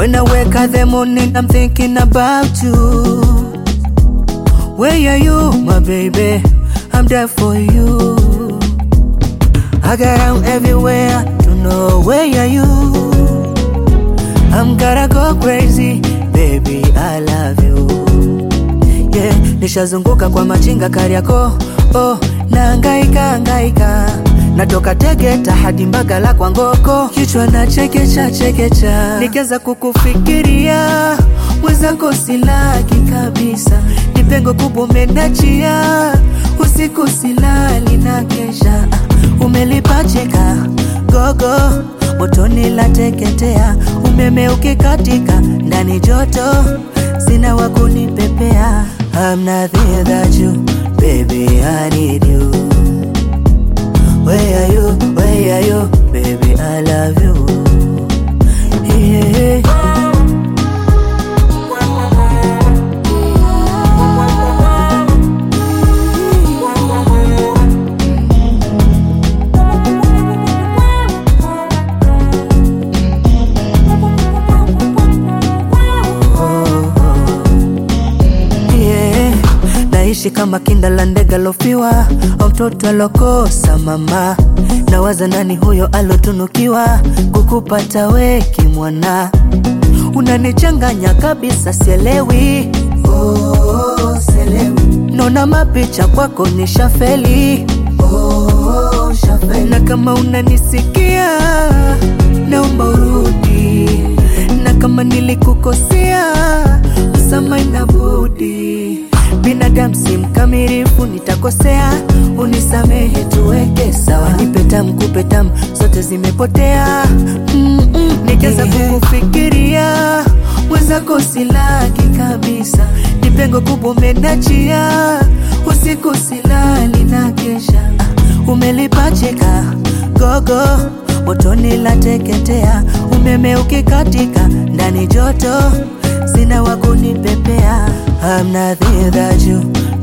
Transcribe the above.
When I wake up the morning, I'm thinking about you. Where are you, my baby? I'm there for you. I got out everywhere to know where are you. I'm gonna go crazy, baby, I love you. Yeah, nishazunguka kwa machinga Kariakoo, oh, naangaika angaika natoka Tegeta hadi Mbagala kwa Ngoko, kichwa na chekecha chekecha, nikianza kukufikiria mwenzako silaki kabisa, ni pengo kubwa umenachia, usiku silali na kesha, ah, umelipachika gogo motoni la teketea, umeme ukikatika ndani joto, sina wa kunipepea. I'm nothing without you, baby, I need you. Where are you? Where are you? Baby, I love you. Yeah. yeah. Naishi kama kinda la ndege alofiwa au mtoto alokosa mama. Nawaza nani huyo alotunukiwa kukupata weki mwana, unanichanganya kabisa, sielewi oh, sielewi. Naona mapicha kwako ni shafeli oh, shafeli. Na kama unanisikia naomba urudi, na kama nilikukosea msamaha inabudi. Binadamu si mkamilifu, nitakosea, unisamehe, tuweke sawa. Nipe tamu, kupe tamu, zote zimepotea. mm -mm. Nikianza kukufikiria mwenzako silaki kabisa, ni pengo kubwa umenachia, usiku silali na kesha, ah, umelipachika gogo motoni la teketea, umeme ukikatika ndani joto, sina wa kunipepea. I'm nothing without you,